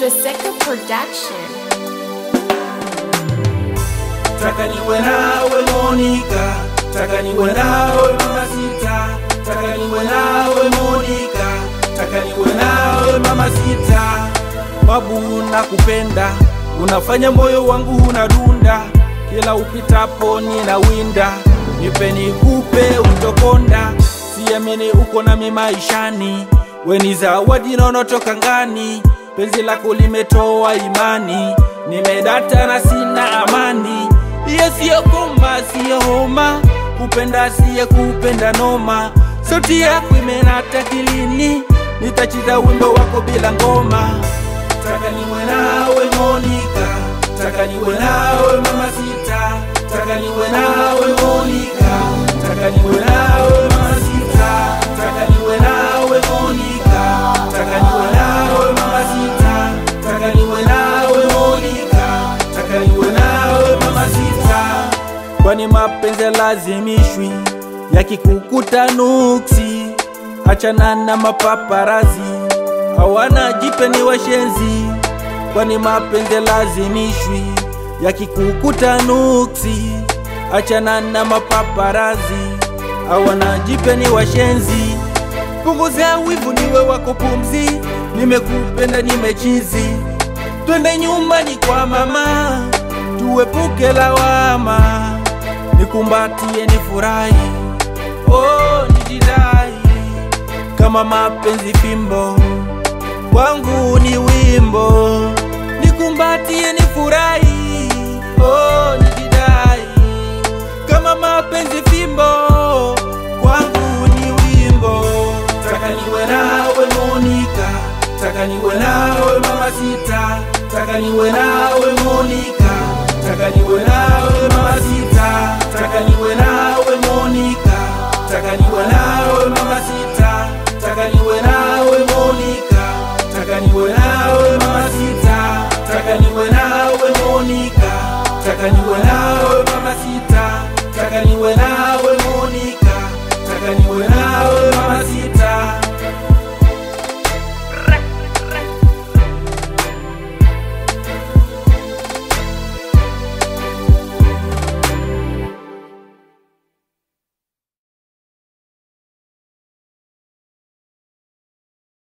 Seka Production. Taka niwe nawe Monica, taka niwe nawe mama sita, taka niwe nawe Monica, taka niwe nawe mama sita. Babu nakupenda, unafanya moyo wangu unadunda, kila upitapo ninawinda, nipe nikupe utokonda, siamini uko nami maishani, we ni zawadi naonotoka ngani, penzi lako limetoa imani, nimedata na sina amani Iye siyo goma, siyo homa, kupenda siye kupenda noma. Sauti yako imenata kilini, nitacheza wimbo wako bila ngoma. Taka niwe nawe Monica, taka niwe nawe mama sita, taka niwe nawe Monica, taka niwe nawe mama sita, taka niwe nawe Monica, taka niwe nawe mama sita, taka niwe nawe Monica, taka niwe nawe mama sita kwani mapenzi lazimishwi yakikukuta nuksi achana na mapaparazi hawana jipe ni washenzi kwani mapenzi lazimishwi yakikukuta nuksi achana na mapaparazi hawana jipe ni washenzi punguzia wivu niwe wako pumzi nimekupenda nimechizi twende nyumbani kwa mama tuepuke lawama nikumbatie nifurahi oh, nijidai kama mapenzi fimbo kwangu ni wimbo nikumbatie nifurahi oh, nijidai kama mapenzi fimbo kwangu ni wimbo taka niwe nawe Monica taka niwe nawe mama sita taka niwe nawe Monica taka niwe nawe mama sita taka niwe nawe Monica taka niwe nawe mama sita taka niwe nawe Monica taka niwe nawe mama sita taka niwe nawe Monica taka niwe nawe